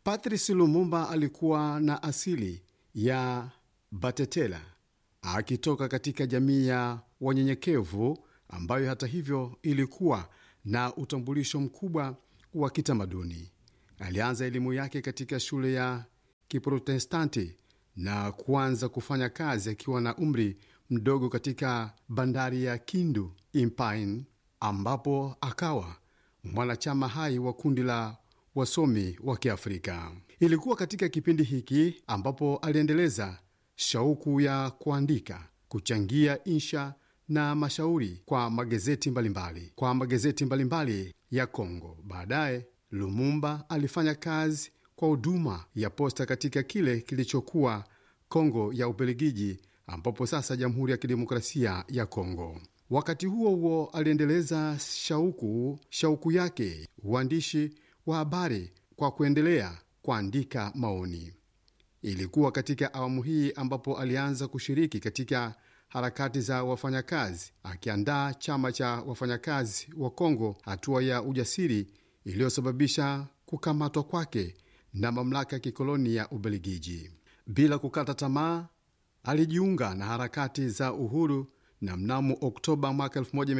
Patrice Lumumba alikuwa na asili ya Batetela akitoka katika jamii ya wanyenyekevu ambayo hata hivyo ilikuwa na utambulisho mkubwa wa kitamaduni. Alianza elimu yake katika shule ya Kiprotestanti na kuanza kufanya kazi akiwa na umri mdogo katika bandari ya Kindu Impine, ambapo akawa mwanachama hai wa kundi la wasomi wa Kiafrika. Ilikuwa katika kipindi hiki ambapo aliendeleza shauku ya kuandika, kuchangia insha na mashauri kwa magazeti mbalimbali kwa magazeti mbalimbali ya Kongo. Baadaye Lumumba alifanya kazi kwa huduma ya posta katika kile kilichokuwa Kongo ya Ubelgiji, ambapo sasa Jamhuri ya Kidemokrasia ya Kongo. Wakati huo huo aliendeleza shauku shauku yake uandishi wa habari kwa kuendelea kuandika maoni. Ilikuwa katika awamu hii ambapo alianza kushiriki katika harakati za wafanyakazi, akiandaa chama cha wafanyakazi wa Kongo, hatua ya ujasiri iliyosababisha kukamatwa kwake na mamlaka ya kikoloni ya Ubelgiji. Bila kukata tamaa, alijiunga na harakati za uhuru na mnamo Oktoba mwaka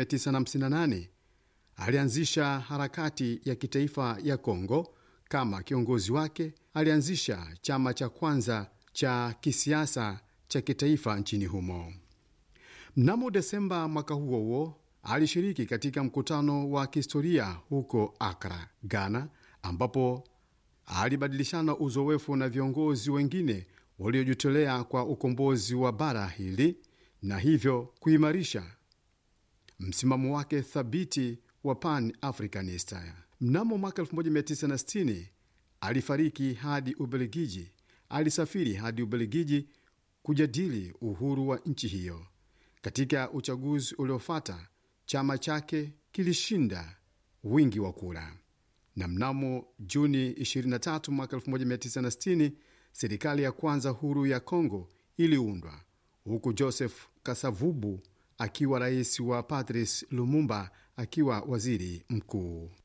1958 alianzisha harakati ya kitaifa ya Kongo. Kama kiongozi wake, alianzisha chama cha kwanza cha kisiasa cha kitaifa nchini humo. Mnamo Desemba mwaka huo huo alishiriki katika mkutano wa kihistoria huko Akra, Ghana, ambapo alibadilishana uzoefu na viongozi wengine waliojitolea kwa ukombozi wa bara hili na hivyo kuimarisha msimamo wake thabiti wa Pan Africanist. Mnamo mwaka 1960 alifariki hadi Ubelgiji. Alisafiri hadi Ubelgiji kujadili uhuru wa nchi hiyo. Katika uchaguzi uliofuata, chama chake kilishinda wingi wa kura, na mnamo Juni 23 mwaka 1960 serikali ya kwanza huru ya Kongo iliundwa huku Joseph Kasavubu akiwa rais wa Patrice Lumumba akiwa waziri mkuu.